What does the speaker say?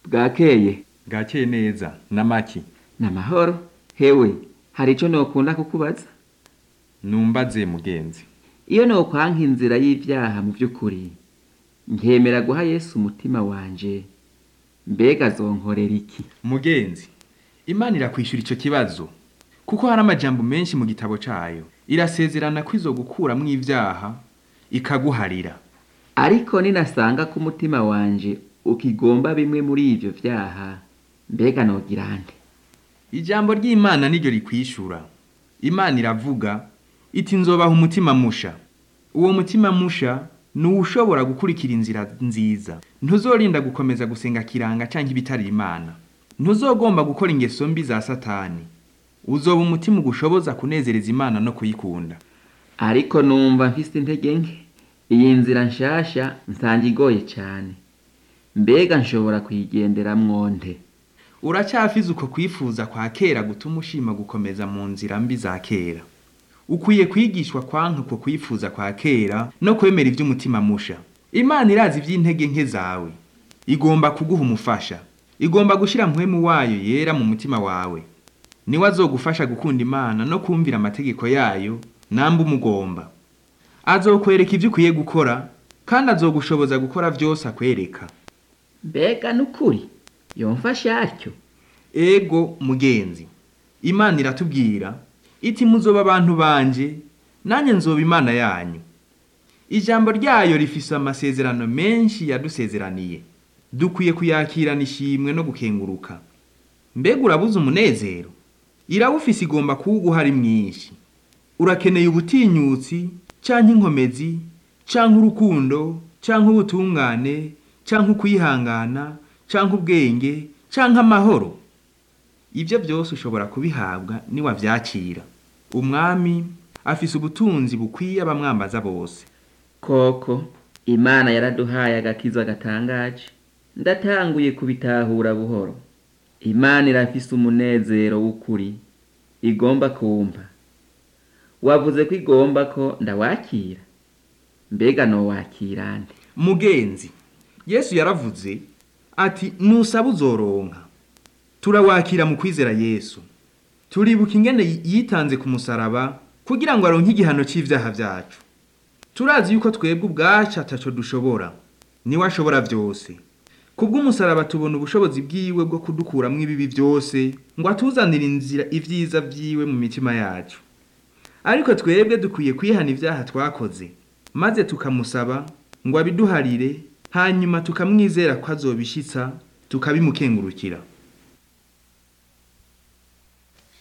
bwakeye bwakeye neza n'amaki n'amahoro hewe hari ico nokunda kukubaza numbaze mugenzi iyo nokwanka inzira y'ivyaha mu vy'ukuri nkemera guha yesu umutima wanje mbega zonkorera iki mugenzi imana irakwishura ico kibazo kuko hari amajambo menshi mu gitabo cayo irasezerana ko izogukuramwo ivyaha ikaguharira ariko ninasanga ko umutima wanje ukigomba bimwe muri ivyo vyaha mbega nogira nte ijambo ry'imana niryo rikwishura imana iravuga iti nzobaha umutima musha uwo mutima musha ni uwushobora gukurikira inzira nziza ntuzorinda gukomeza gusenga kiranga canke ibitari imana ntuzogomba gukora ingeso mbi za satani uzoba umutima ugushoboza kunezereza imana no kuyikunda ariko numva mfise intege nke iyi nzira nshasha nsanga igoye cane mbega nshobora kuyigenderamwo nte uracyafize uko kwifuza kwa kera gutuma ushima gukomeza mu nzira mbi za kera ukwiye kwigishwa kwanka uko kwifuza kwa kera no kwemera ivy'umutima musha imana irazi ivy'intege nke zawe igomba kuguha umufasha igomba gushira mpwemu wayo yera mu mutima wawe niwe azogufasha gukunda imana no kumvira amategeko yayo namba umugomba azokwereka ivyo ukwiye gukora kandi azogushoboza gukora vyose akwereka mbega nukuri yomfasha atyo ego mugenzi imana iratubwira iti muzoba abantu banje nanjye nzoba imana yanyu ijambo ryayo rifise amasezerano menshi yadusezeraniye dukwiye kuyakirana ishimwe no gukenguruka mbega urabuze umunezero irawufise igomba kuwuguha ari mwinshi urakeneye ubutinyutsi canke inkomezi canke urukundo canke ubutungane canke ukwihangana canke ubwenge canke amahoro ibyo byose ushobora kubihabwa niwavyakira umwami afise ubutunzi bukwiye abamwambaza bose koko imana yaraduhaye agakiza gatangaje ndatanguye kubitahura buhoro imana irafise umunezero w'ukuri igomba kumpa wavuze ko igomba ko ndawakira mbega nowakira nde mugenzi yesu yaravuze ati nusaba uzoronka turawakira mu kwizera yesu turibuka ingene yitanze ku musaraba kugira ngo aronke igihano c'ivyaha vyacu turazi yuko twebwe ubwacu ataco dushobora niwe ashobora vyose kubw'umusaraba tubona ubushobozi bwiwe bwo kudukuramwo ibibi vyose ngo atuzanire inzira ivyiza vyiwe mu mitima yacu ariko twebwe dukwiye kwihana ivyaha twakoze maze tukamusaba ngo abiduharire hanyuma tukamwizera ko azobishitsa tukabimukengurukira